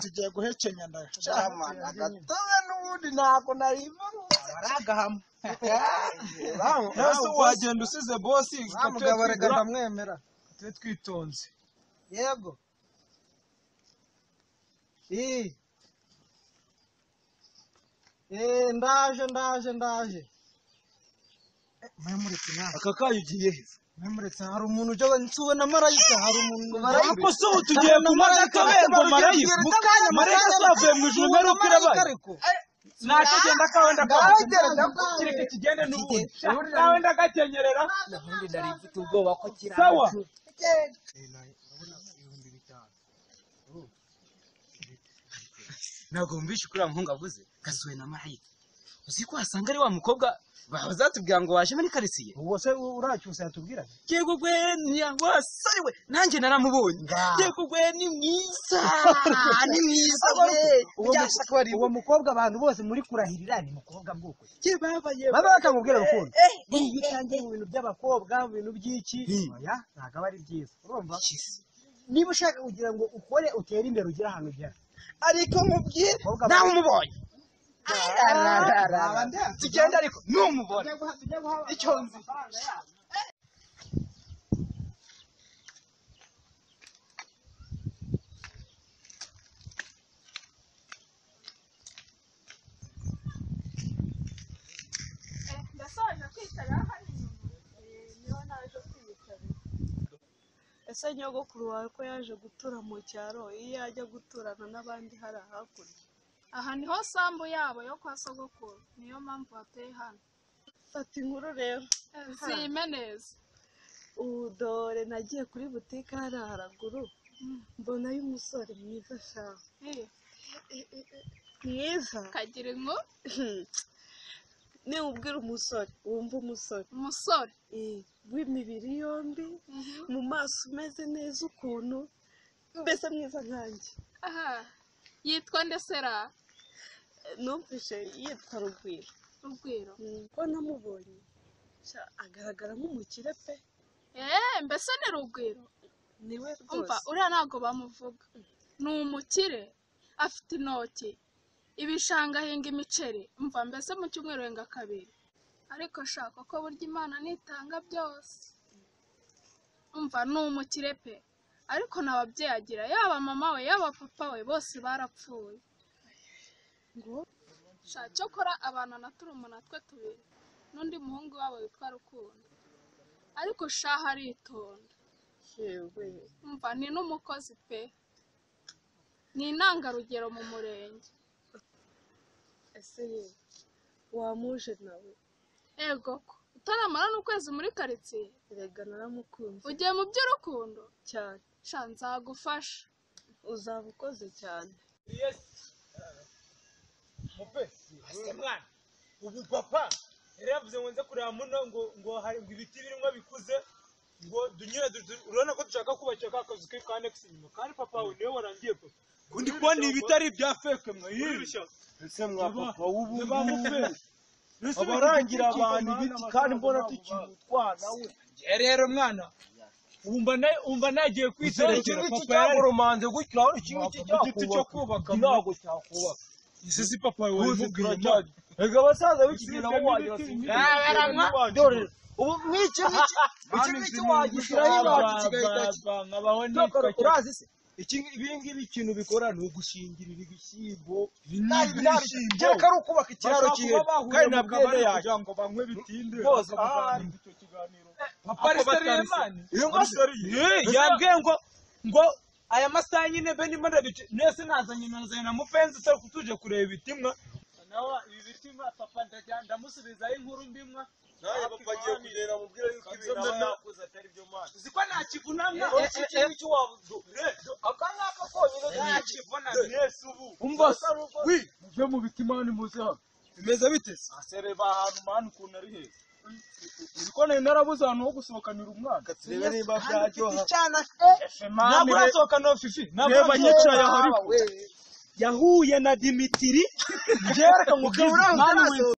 tugiye guhekenya Camana agatobe n'ubundi ntabwo nariva baragahama ese wagenda usize bosi mugabo reka ndamwemera tube twitonze yego Ii. Eh, ndaje ndaje ndaje mwemuretse nawe aka kayo ugiye he mwemuretse hari umuntu ujya nsuwe na marayika hari umuntu ngo marayika ariko se ubu tugiye kunywa n'akabere ngo marayika Mu kanya, marayika zavuye mu ijuru Uwo ngaruka marayika irabaye ariko. nakagenda kawe Ndagera, ndakakugenda ndagera. kireke kigende n'ubundi nawe ndagakenyerera ubundi nari mfite ubwoba ko kiri sawa ntabwo mbishe kuri uriya muhungu avuze gasuwe na marayika uzi ko wasanga ari wa mukobwa bazatubwira ngo waje muri karitsiye uwo se uracyusa yatubwira yego gwe ntiyagwasare we nanjye naramubonye yego gwe ni mwiza ni mwiza we byasha ko ari uwo mukobwa abantu bose muri kurahirira ni mukobwa bwoko Ye, babaye baba bakamubwira rukundo Eh, eh, iyo utangiye mu bintu by'abakobwa mu bintu by'iki oya ntabwo aba ari byiza urumva niba ushaka kugira ngo ukore utere imbere ugire ahantu ugera ariko mubwire Abakobwa nawe bari- umubonye Naba ndeba. tugenda ariko numubona icyo nzi ndasobanura kwicara hano inyuma Eh, niho naje kwicara ese nyogokuru wawe ko yaje gutura mu cyaro iyo yajya guturana n'abandi hari hakurya aha niho sambu yabo yo kwa sogokuru niyo mpamvu bateye hano fata inkuru rero zime neza ubu dore nagiye kuri butike hariya haraguru mbonayo umusore mwiza shaho mwiza kagira inko niwubwira umusore wumva umusore umusore Eh, w'imibiri yombi mu maso umeze neza ukuntu mbese mwiza nkanjye aha yitwa ndesera Eh, numvise yitwa rugwiro rugwiro Mm, ko namubonye sha, agaragara nk'umukire pe eee mbese ni rugwiro niwe umva rwose uriya ntabwo bamuvuga ni umukire afite intoki ibishanga ahinga imiceri umva mbese mu cyumweru yenga kabiri ariko shaka ko burya imana nitanga byose umva ni umukire pe ariko nta babyeyi agira yaba mama we yaba papa we bose barapfuye ngo sha cyokora abana na turumuna twe tubiri n'undi muhungu wabo witwa rukundo ariko shaha aritonda yewe umva ni n'umukozi pe ni intangarugero mu murenge ese ye wamuje nawe yego ko utaramara n'ukwezi muri karitsiye erega naramukunze ugiye mu by'urukundo cyane sha nzagufasha uzaba ukoze cyane ese mwana ubu papa yari yavuze ngo nze kureba muno ngo ngo hari ngo ibiti birimo bikuze ngo dunyure du- du- urabona ko dushaka kubakira ka kazu ke ka nekisi inyuma kandi papa we niwe warangiye papa kundi kubona ibitari ibya feke mwa yiri ese mwa papa abarangira abantu ibiti kandi mbona tukiri utwana we rero mwana umva na- umva nagiye kwiterekera papa yari romanze gutyo urabona iki ngiki Wapfa, igiti cyo kubaka ntabwo cyakubaka ese si papa we wabimubwira cyane rega abasaza b'ikigina bo wagira dore ubu mw'iki ngiki iki ngiki wagishyiraho iwacu kigahita ki- Cyokora, urazi se iki ngi- ibi ngibi ikintu bikora ni ugushingirira ibishyimbo nabi nabi kereka ari ukubaka ikiraro kihe kandi ntabwo abana yawe ngo banywe bitinde Bose Ah, bavanye papa ariteriye mani iyo ngashya yambwiye ngo ngo aya masaha nyine be ndimo ndabice mwese nazanye nazanye na mupenzi utari kutuje kureba ibitimwa nawe ibi bitimwa papa ndajya ndamusubizaho inkuru mbimwa nawe papa agiye kureba mubwire yuko ibintu aba yakoze atari byo mwana uzi ko ntakivunamwa iki ngiki wabuze aka ngaka konyine ntakivunamwa mwese ubu umva se wi mujye mu bitima ni muze hano bimeze bite se asereba ahantu mani ukuntu ari heza uzi ko nari narabuze ahantu ho gusohokanira umwana turebe niba byaryoha ntabwo urasohoka no fifi ntabwo reba yicaye yicaye aho aha yahuye na dimitiri njyewe reka ngo